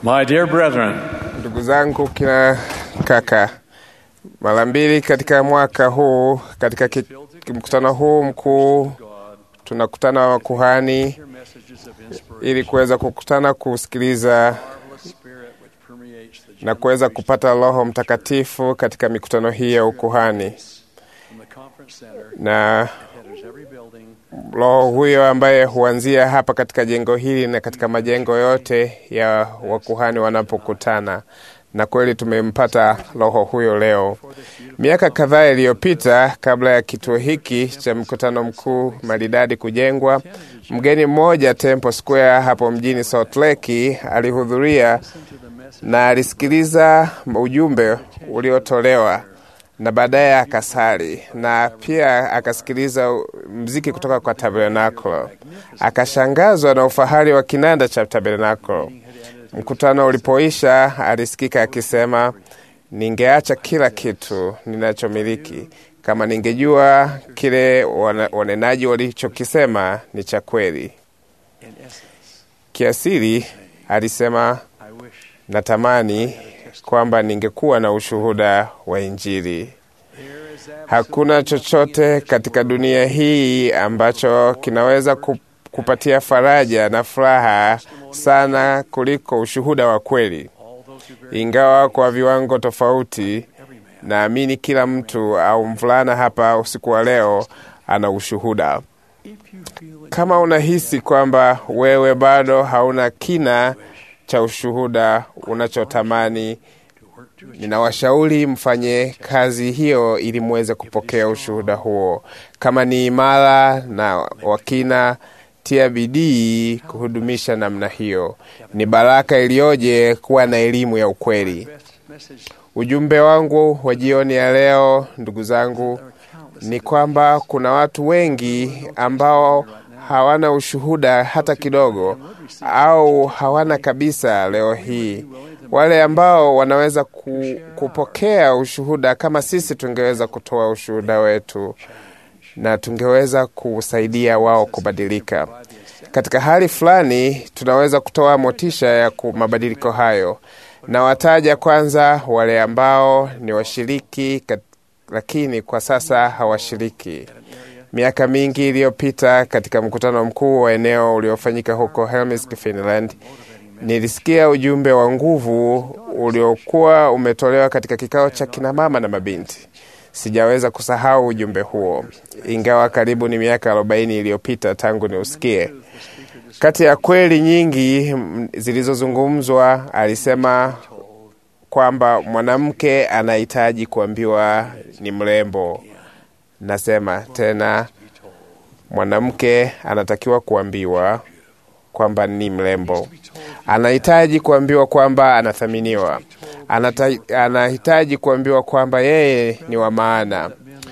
My dear brethren, Ndugu zangu kina kaka, mara mbili katika mwaka huu, katika ki- mkutano huu mkuu, tunakutana wa kuhani hear messages of inspiration, ili kuweza kukutana kusikiliza marvelous spirit which permeates the na kuweza kupata Roho Mtakatifu katika mikutano hii ya ukuhani, from the conference center na that enters every building Roho huyo ambaye huanzia hapa katika jengo hili na katika majengo yote ya wakuhani wanapokutana, na kweli tumempata Roho huyo leo. Miaka kadhaa iliyopita, kabla ya kituo hiki cha mkutano mkuu maridadi kujengwa, mgeni mmoja Temple Square hapo mjini Salt Lake alihudhuria na alisikiliza ujumbe uliotolewa na baadaye akasali na pia akasikiliza mziki kutoka kwa Tabernacle. Akashangazwa na ufahari wa kinanda cha Tabernacle. Mkutano ulipoisha, alisikika akisema, ningeacha kila kitu ninachomiliki kama ningejua kile wana- wanenaji walichokisema ni cha kweli. in essence. Kiasili alisema, I wish natamani kwamba ningekuwa na ushuhuda wa Injili. there is Hakuna chochote katika dunia hii ambacho kinaweza ku- kupatia faraja na furaha sana kuliko ushuhuda wa kweli. all those who bear Ingawa kwa viwango tofauti, every man naamini kila mtu au mvulana hapa usiku wa leo ana ushuhuda. if you feel it Kama unahisi kwamba wewe bado hauna kina cha ushuhuda unachotamani, to work to achieve ninawashauri mfanye kazi hiyo ili muweze kupokea ushuhuda huo. Kama ni imara na wakina, tia bidii kuhudumisha namna hiyo. Ni baraka iliyoje kuwa na elimu ya ukweli. best message Ujumbe wangu wa jioni ya leo, ndugu zangu, there are countless ni kwamba kuna watu wengi ambao hawana ushuhuda hata kidogo au hawana kabisa leo hii. Wale ambao wanaweza ku, kupokea ushuhuda kama sisi tungeweza kutoa ushuhuda wetu na tungeweza kusaidia wao kubadilika. Katika hali fulani tunaweza kutoa motisha ya ku- mabadiliko hayo. Na wataja kwanza wale ambao ni washiriki kat, lakini kwa sasa hawashiriki. Miaka mingi iliyopita katika mkutano mkuu wa eneo uliofanyika huko Helsinki, Finland, nilisikia ujumbe wa nguvu uliokuwa umetolewa katika kikao cha kinamama na mabinti. Sijaweza kusahau ujumbe huo, ingawa karibu ni miaka arobaini iliyopita tangu niusikie. Kati ya kweli nyingi mm, zilizozungumzwa, alisema kwamba mwanamke anahitaji kuambiwa ni mrembo. Nasema tena, mwanamke anatakiwa kuambiwa kwamba ni mrembo, anahitaji kuambiwa kwamba anathaminiwa, Anata, anahitaji kuambiwa kwamba yeye ni wa maana.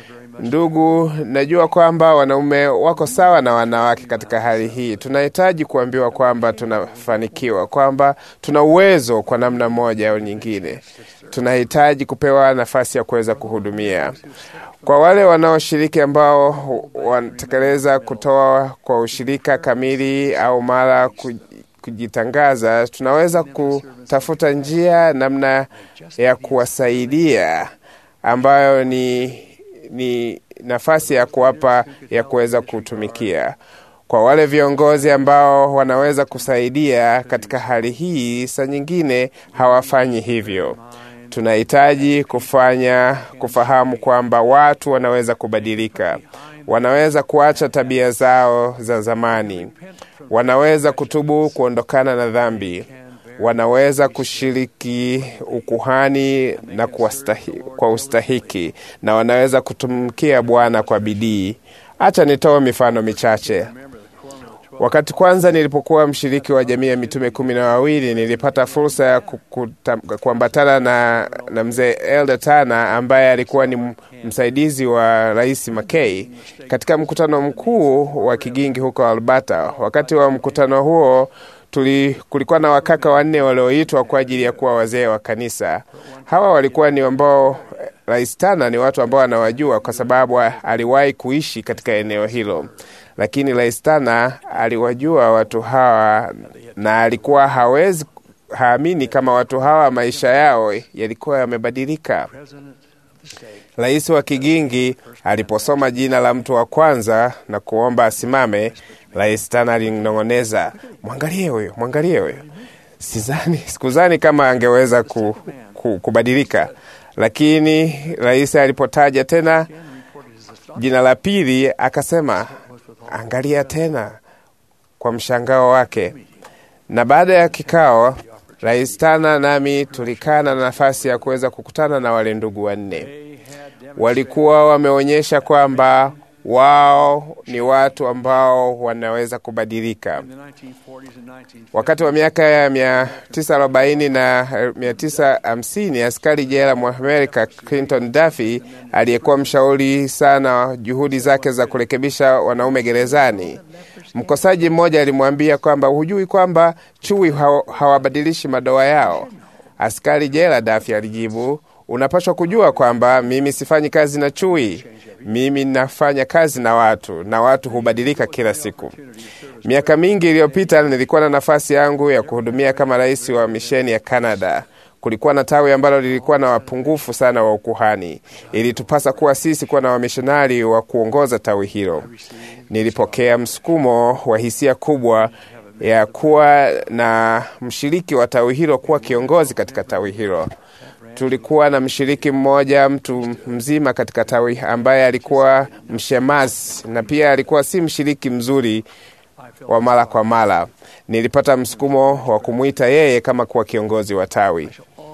Ndugu, najua kwamba wanaume wako sawa na wanawake katika hali hii. Tunahitaji kuambiwa kwamba tunafanikiwa, kwamba tuna uwezo kwa namna moja au nyingine. Tunahitaji kupewa nafasi ya kuweza kuhudumia. Kwa wale wanaoshiriki ambao wanatekeleza kutoa kwa ushirika kamili au mara ku- kujitangaza, tunaweza kutafuta njia namna ya kuwasaidia ambayo ni, ni nafasi ya kuwapa ya kuweza kutumikia. Kwa wale viongozi ambao wanaweza kusaidia katika hali hii, saa nyingine hawafanyi hivyo. Tunahitaji kufanya kufahamu kwamba watu wanaweza kubadilika, wanaweza kuacha tabia zao za zamani, wanaweza kutubu kuondokana na dhambi, wanaweza kushiriki ukuhani na kuwastahi, kwa ustahiki na wanaweza kutumikia Bwana kwa bidii. Acha nitoe mifano michache. Wakati kwanza nilipokuwa mshiriki wa jamii ya mitume kumi na wawili nilipata fursa ya kukuta- kuambatana na, na mzee Elder Tana ambaye alikuwa ni m- msaidizi wa Rais McKay katika mkutano mkuu wa Kigingi huko Alberta. Wakati wa mkutano huo tuli, kulikuwa na wakaka wanne walioitwa kwa ajili ya kuwa wazee wa kanisa. Hawa walikuwa ni ambao Rais Tana ni watu ambao anawajua kwa sababu aliwahi kuishi katika eneo hilo lakini Rais Tana aliwajua watu hawa na alikuwa hawezi haamini kama watu hawa maisha yao yalikuwa yamebadilika. President of the state Rais wa Kigingi aliposoma jina la mtu wa kwanza na kuomba asimame, Rais Tana alinong'oneza, mwangalie huyo, mwangalie huyo. Sizani, sikuzani kama angeweza ku, ku, kubadilika, lakini rais alipotaja tena again reported his astonishment jina la pili akasema, was with all angalia tena kwa mshangao wake. Na baada ya kikao, Rais Tana nami tulikaa na nafasi ya kuweza kukutana na wale ndugu wanne. they had demonstrated Walikuwa wameonyesha kwamba wao ni watu ambao wanaweza kubadilika. in the 1940s and 1950s. Wakati wa miaka ya 940 na 950 askari jela mwa Amerika Clinton Duffy aliyekuwa mshauri sana wa juhudi zake za kurekebisha wanaume gerezani, mkosaji mmoja alimwambia kwamba hujui kwamba chui hawa- hawabadilishi madoa yao. Askari jela Duffy alijibu, unapaswa kujua kwamba mimi sifanyi kazi na chui, mimi nafanya kazi na watu, na watu hubadilika kila siku. Miaka mingi iliyopita nilikuwa na nafasi yangu ya kuhudumia kama rais wa misheni ya Canada. Kulikuwa na tawi ambalo lilikuwa na wapungufu sana wa ukuhani. Ilitupasa kuwa sisi kuwa na wamishonari wa kuongoza tawi hilo. Nilipokea msukumo wa hisia kubwa ya kuwa na mshiriki wa tawi hilo kuwa kiongozi katika tawi hilo. Tulikuwa na mshiriki mmoja mtu mzima katika tawi ambaye alikuwa mshemasi na pia alikuwa si mshiriki mzuri wa mara kwa mara. Nilipata msukumo wa kumwita yeye kama kuwa kiongozi wa tawi.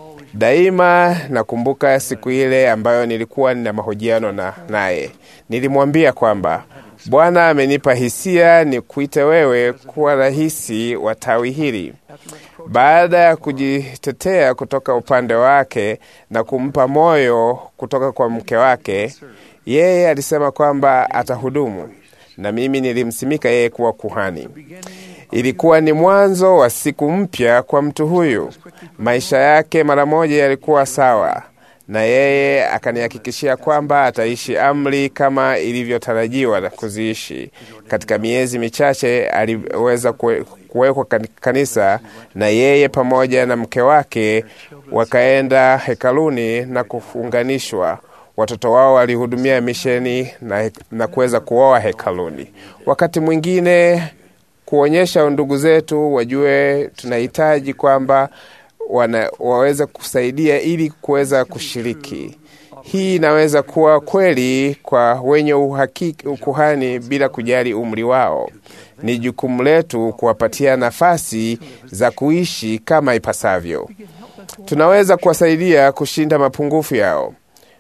Daima nakumbuka siku ile ambayo nilikuwa nina mahojiano na naye. Nilimwambia kwamba Bwana amenipa hisia ni kuite wewe kuwa rahisi wa tawi hili. Baada ya kujitetea kutoka upande wake na kumpa moyo kutoka kwa mke wake, yeye alisema kwamba atahudumu, na mimi nilimsimika yeye kuwa kuhani. Ilikuwa ni mwanzo wa siku mpya kwa mtu huyu. Maisha yake mara moja yalikuwa sawa, na yeye akanihakikishia kwamba ataishi amri kama ilivyotarajiwa na kuziishi. Katika miezi michache aliweza kue- kuwekwa kan- kanisa, na yeye pamoja na mke wake wakaenda hekaluni na kufunganishwa. Watoto wao walihudumia misheni na, na kuweza kuoa hekaluni. Wakati mwingine kuonyesha ndugu zetu wajue tunahitaji kwamba wana, waweze kusaidia ili kuweza kushiriki. Hii inaweza kuwa kweli kwa wenye uhakiki ukuhani bila kujali umri wao. Ni jukumu letu kuwapatia nafasi za kuishi kama ipasavyo. Tunaweza kuwasaidia kushinda mapungufu yao.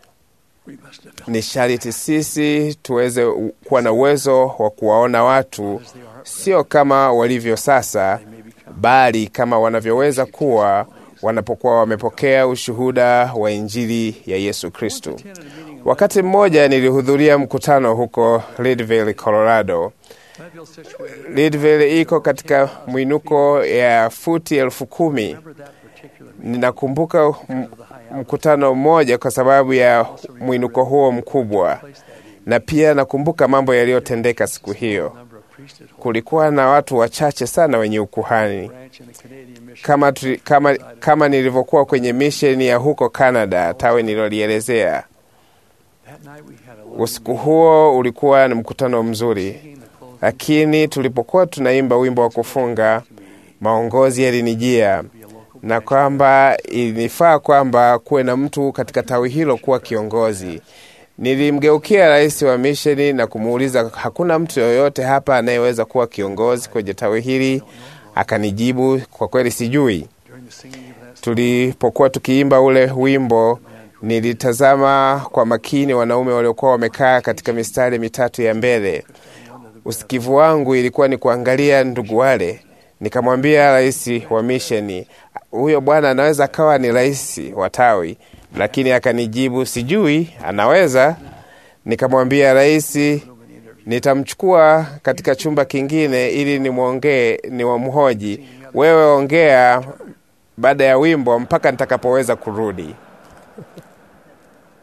We must develop Ni sharti sisi tuweze u- kuwa na uwezo wa kuwaona watu sio kama walivyo sasa, bali kama wanavyoweza kuwa wanapokuwa wamepokea ushuhuda wa Injili ya Yesu Kristo. Wakati mmoja nilihudhuria mkutano huko Leadville, Colorado. Leadville situated. Leadville iko katika mwinuko ya futi elfu kumi. Remember that particular Ninakumbuka m- mkutano mmoja kwa sababu ya mwinuko huo mkubwa, place that evening. na pia nakumbuka mambo yaliyotendeka siku hiyo. Number of priesthood holders Kulikuwa na watu wachache sana wenye ukuhani branch in the Canadian mission. kama, tu, kama, kama nilivyokuwa kwenye misheni ya huko Canada, tawe nililolielezea. That night we had a little Usiku huo ulikuwa ni mkutano mzuri, meeting the closing lakini tulipokuwa tunaimba wimbo wa kufunga, maongozi yalinijia be a local na kwamba ilinifaa kwamba kuwe na mtu katika tawi hilo kuwa kiongozi. Nilimgeukia rais wa misheni na kumuuliza, hakuna mtu yoyote hapa anayeweza kuwa kiongozi kwenye tawi hili? Akanijibu, kwa kweli sijui. during the singing of that Tulipokuwa tukiimba ule wimbo, nilitazama kwa makini wanaume waliokuwa wamekaa katika mistari mitatu ya mbele. Usikivu wangu ilikuwa ni kuangalia ndugu wale. Nikamwambia rais wa misheni, huyo bwana anaweza akawa ni rais wa tawi, lakini akanijibu sijui, anaweza. Nikamwambia rais, nitamchukua katika chumba kingine ili nimwongee, niwamhoji. Wewe ongea baada ya wimbo mpaka nitakapoweza kurudi.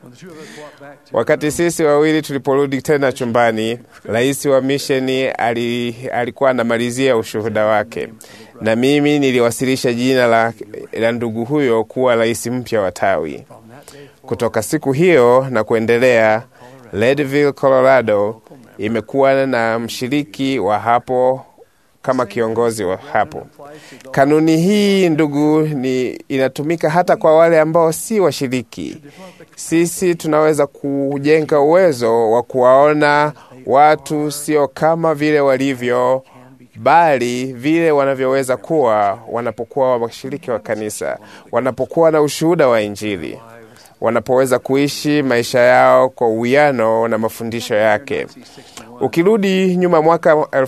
Wakati sisi wawili tuliporudi tena chumbani, rais wa misheni ali, alikuwa anamalizia ushuhuda wake, na mimi niliwasilisha jina la, la ndugu huyo kuwa rais mpya wa tawi. Kutoka siku hiyo na kuendelea, Leadville, Colorado imekuwa na mshiriki wa hapo kama kiongozi wa hapo. Kanuni hii ndugu, ni inatumika hata kwa wale ambao si washiriki. Sisi tunaweza kujenga uwezo wa kuwaona watu sio kama vile walivyo, bali vile wanavyoweza kuwa wanapokuwa washiriki wa kanisa, wanapokuwa na ushuhuda wa Injili, wanapoweza kuishi maisha yao kwa uwiano na mafundisho yake. Ukirudi nyuma mwaka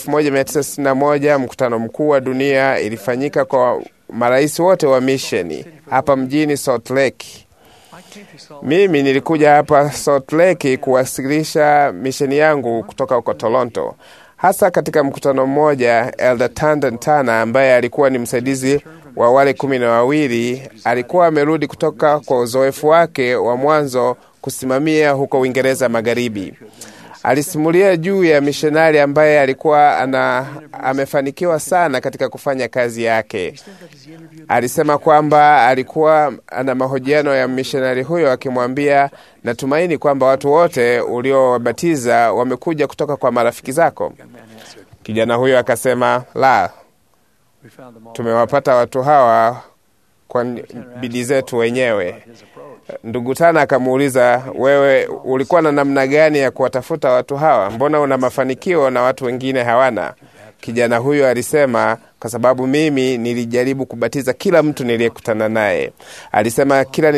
1961 mkutano mkuu wa dunia ilifanyika kwa marais wote wa misheni hapa mjini Salt Lake. Mimi nilikuja hapa Salt Lake kuwasilisha misheni yangu kutoka huko Toronto, hasa katika mkutano mmoja. Elder Tanden Tana ambaye alikuwa ni msaidizi wa wale kumi na wawili alikuwa amerudi kutoka kwa uzoefu wake wa mwanzo kusimamia huko Uingereza Magharibi. Alisimulia juu ya mishonari ambaye alikuwa ana, amefanikiwa sana katika kufanya kazi yake. Alisema kwamba alikuwa ana mahojiano ya mishonari huyo akimwambia, natumaini kwamba watu wote uliowabatiza wamekuja kutoka kwa marafiki zako. Kijana huyo akasema, la, tumewapata watu hawa kwa bidii zetu wenyewe. Ndugu Tana akamuuliza, wewe ulikuwa na namna gani ya kuwatafuta watu hawa? Mbona una mafanikio na watu wengine hawana? Kijana huyo alisema, kwa sababu mimi nilijaribu kubatiza kila mtu niliyekutana naye. Alisema kila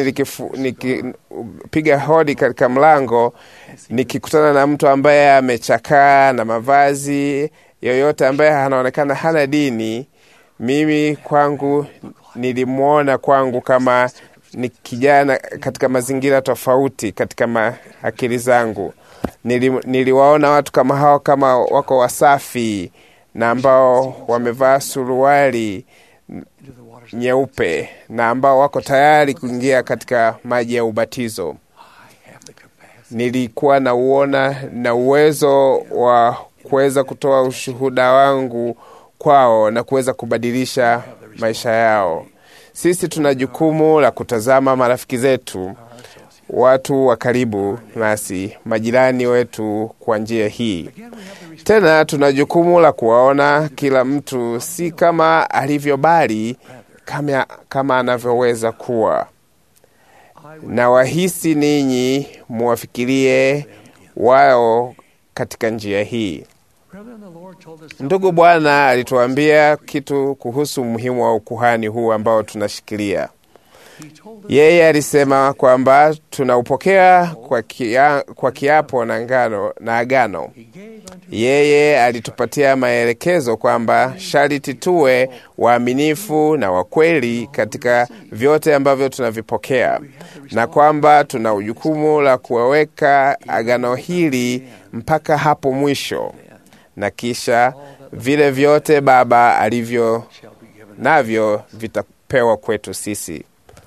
nikipiga hodi katika mlango, nikikutana na mtu ambaye amechakaa na mavazi yoyote, ambaye anaonekana hana dini, mimi kwangu nilimwona kwangu kama ni kijana katika mazingira tofauti katika akili zangu. Nili, niliwaona watu kama hao kama wako wasafi na ambao wamevaa suruali nyeupe na ambao wako tayari kuingia katika maji ya ubatizo. Nilikuwa na uona na uwezo wa kuweza kutoa ushuhuda wangu kwao na kuweza kubadilisha maisha yao. Sisi tuna jukumu la kutazama marafiki zetu, watu wa karibu nasi, majirani wetu kwa njia hii. Tena tuna jukumu la kuwaona kila mtu si kama alivyo, bali kama, kama anavyoweza kuwa. Na wahisi ninyi muwafikirie wao katika njia hii. Ndugu, Bwana alituambia kitu kuhusu umuhimu wa ukuhani huu ambao tunashikilia. Yeye alisema kwamba tunaupokea kwa, kia, kwa kiapo na ngano na agano. Yeye alitupatia maelekezo kwamba sharti tuwe waaminifu na wakweli katika vyote ambavyo tunavipokea, na kwamba tuna ujukumu la kuwaweka agano hili mpaka hapo mwisho na kisha vile vyote Baba alivyo navyo vitapewa kwetu sisi.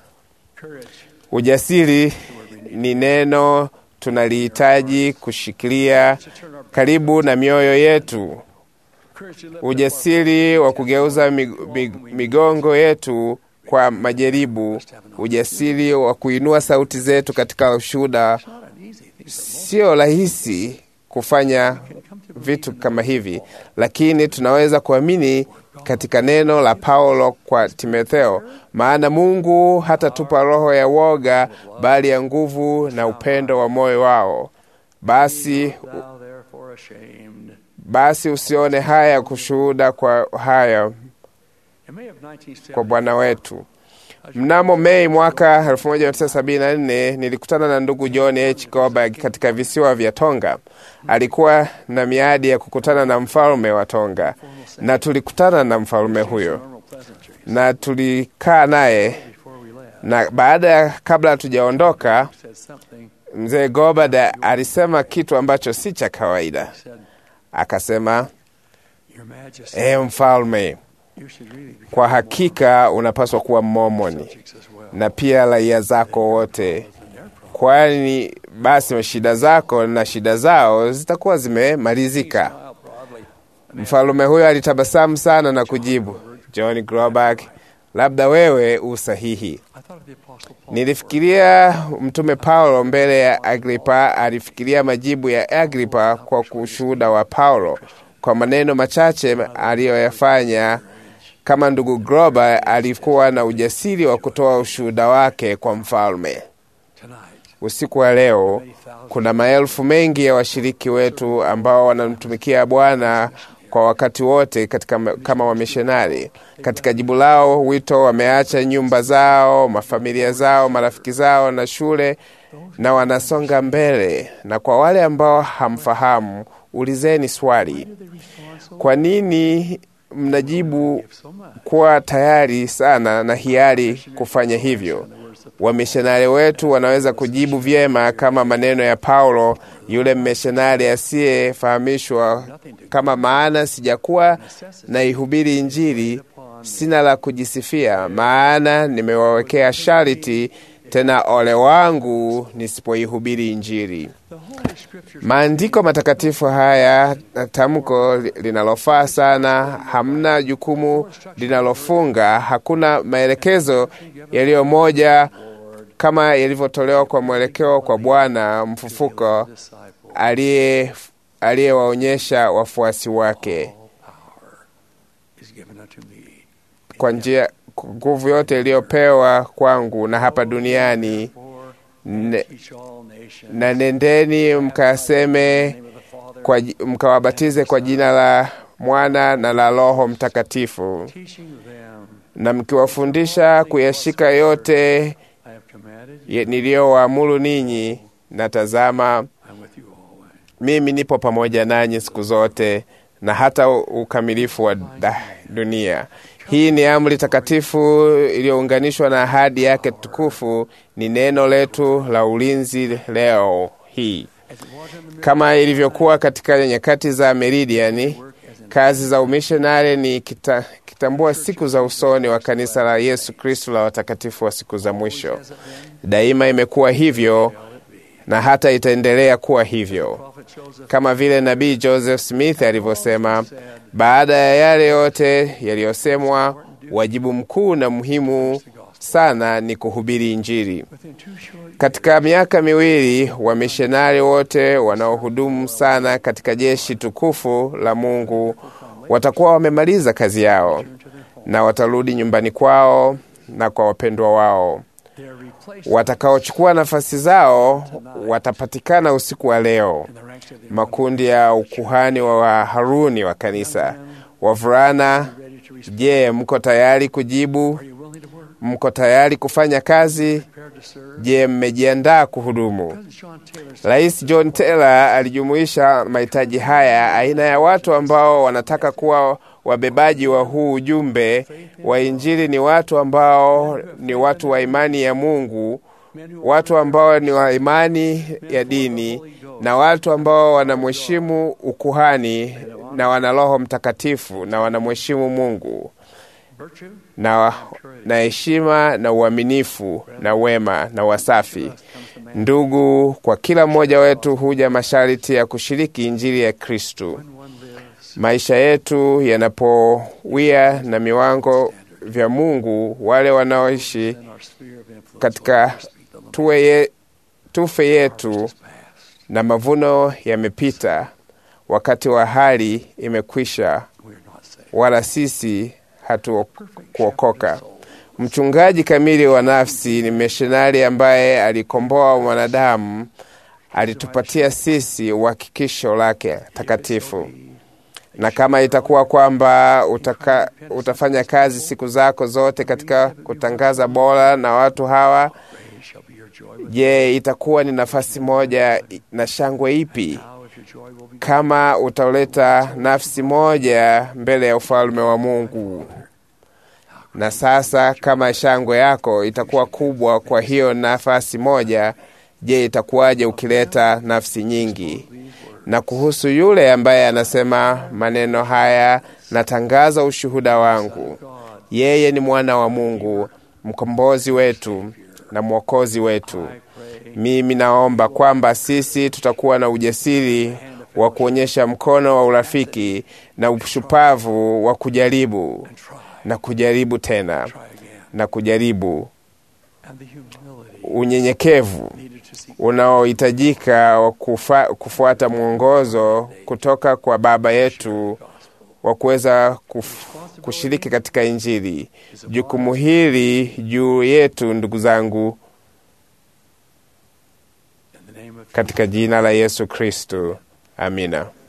Ujasiri ni neno tunalihitaji kushikilia karibu na mioyo yetu, ujasiri wa kugeuza mig, mig, migongo yetu kwa majaribu, ujasiri wa kuinua sauti zetu katika ushuhuda. Sio rahisi kufanya vitu kama hivi, lakini tunaweza kuamini katika neno la Paulo kwa Timotheo, maana Mungu hatatupa roho ya woga, bali ya nguvu na upendo wa moyo wao. Basi basi usione haya kushuhuda kwa haya kwa Bwana wetu. Mnamo Mei mwaka 1974 nilikutana na ndugu John H. Goldberg katika visiwa vya Tonga. Alikuwa na miadi ya kukutana na mfalme wa Tonga, na tulikutana na mfalme huyo na tulikaa naye, na baada ya kabla hatujaondoka, mzee Goldberg alisema kitu ambacho si cha kawaida. Akasema, e, mfalme kwa hakika unapaswa kuwa Mmomoni na pia raia zako wote kwani basi shida zako na shida zao zitakuwa zimemalizika. Smiled broadly. Mfalume huyo alitabasamu sana na kujibu, John Groback, labda wewe u sahihi. I thought of the Apostle Paul. Nilifikiria Mtume Paulo mbele ya Agripa. Alifikiria majibu ya Agripa kwa ushuhuda wa Paulo kwa maneno machache aliyoyafanya. Kama ndugu Groba alikuwa na ujasiri wa kutoa ushuhuda wake kwa mfalme. Tonight, Usiku wa leo kuna maelfu mengi ya washiriki wetu ambao wanamtumikia Bwana kwa wakati wote katika, kama wamishonari. Katika jibu lao wito, wameacha nyumba zao, mafamilia zao, marafiki zao na shule, na wanasonga mbele. Na kwa wale ambao hamfahamu, ulizeni swali, they respond so kwa nini mnajibu so much. kuwa tayari sana na hiari kufanya hivyo? Wamishonari wetu wanaweza kujibu vyema kama maneno ya Paulo, yule mmishonari asiyefahamishwa kama, maana sijakuwa na ihubiri Injili, sina la kujisifia, maana nimewawekea sharti, tena ole wangu nisipoihubiri Injili. The Holy Scriptures Maandiko matakatifu haya na tamko li- linalofaa sana. Hamna jukumu linalofunga, hakuna maelekezo yaliyo moja kama yalivyotolewa kwa mwelekeo kwa Bwana mfufuko disciple aliye aliyewaonyesha wafuasi wake power is given unto me. kwa njia nguvu yote iliyopewa kwangu na hapa duniani For ne, teach all nations. na nendeni mkaseme In the name of the Father, kwa, ji- mkawabatize kwa jina la Mwana na la Roho Mtakatifu, teaching them na mkiwafundisha kuyashika yote I have commanded you. ye- niliyowaamuru ninyi, na tazama, I'm with you always. mimi nipo pamoja nanyi siku zote na hata u- ukamilifu wa da, dunia. Hii ni amri takatifu iliyounganishwa na ahadi yake tukufu, ni neno letu la ulinzi leo hii, As it was in the kama ilivyokuwa katika nyakati za Meridiani. work as in Kazi za umishonari ni kita, kitambua siku za usoni wa kanisa la Yesu Kristo la watakatifu wa siku za mwisho. has it been, Daima imekuwa hivyo shall it be. na hata itaendelea kuwa hivyo, Prophet Joseph kama vile nabii Joseph Smith alivyosema, baada ya yale yote yaliyosemwa, wajibu mkuu na muhimu sana ni kuhubiri Injili. within two short Katika miaka miwili wamishonari wote wanaohudumu sana katika jeshi tukufu la Mungu watakuwa wamemaliza kazi yao years to their home, na watarudi nyumbani kwao na kwa wapendwa wao. they are replaced Watakaochukua nafasi zao watapatikana usiku wa leo, in the ranks of the makundi ya ukuhani wa Haruni wa kanisa. Wavulana, ready to respond. je, mko tayari kujibu? Are you willing to work? Mko tayari kufanya kazi? Prepared to serve? Je, mmejiandaa kuhudumu? President John Taylor said, Rais John Taylor alijumuisha mahitaji haya, aina ya watu ambao wanataka kuwa wabebaji wa huu ujumbe wa Injili ni watu ambao ni watu wa imani ya Mungu, men who watu ambao ni wa imani ya dini, na watu ambao wanamheshimu ukuhani na wana Roho Mtakatifu na wanamheshimu Mungu virtue, na na heshima na uaminifu na wema na wasafi. comes the man Ndugu, kwa kila mmoja wetu huja masharti ya kushiriki injili ya Kristu. when one lives Maisha yetu yanapowia na viwango vya Mungu, wale wanaoishi in our sphere of influence katika will speak the limit tuwe ye, tufe yetu past. na mavuno yamepita, wakati wa hali imekwisha, We are not saved. wala sisi hatukuokoka. Shepherd of souls. Mchungaji kamili wa nafsi ni mishonari ambaye alikomboa mwanadamu, alitupatia sisi uhakikisho lake takatifu. Na kama itakuwa kwamba utaka, utafanya kazi siku zako zote katika kutangaza bora na watu hawa, Praise shall be your joy. with je, itakuwa ni nafasi moja na shangwe ipi How if your joy will be kama utauleta nafsi moja mbele ya ufalme wa Mungu? Na sasa kama shangwe yako itakuwa kubwa kwa hiyo nafasi moja, je, itakuwaje ukileta nafsi nyingi? Na kuhusu yule ambaye anasema maneno haya, natangaza ushuhuda wangu, yeye ni mwana wa Mungu, mkombozi wetu na mwokozi wetu. I pray Mimi naomba kwamba sisi tutakuwa na ujasiri wa kuonyesha mkono wa urafiki na ushupavu wa kujaribu na kujaribu tena na kujaribu, unyenyekevu unaohitajika wa kufa, kufuata mwongozo kutoka kwa Baba yetu wa kuweza kushiriki katika Injili. Jukumu hili juu yetu, ndugu zangu, katika jina la Yesu Kristo, amina.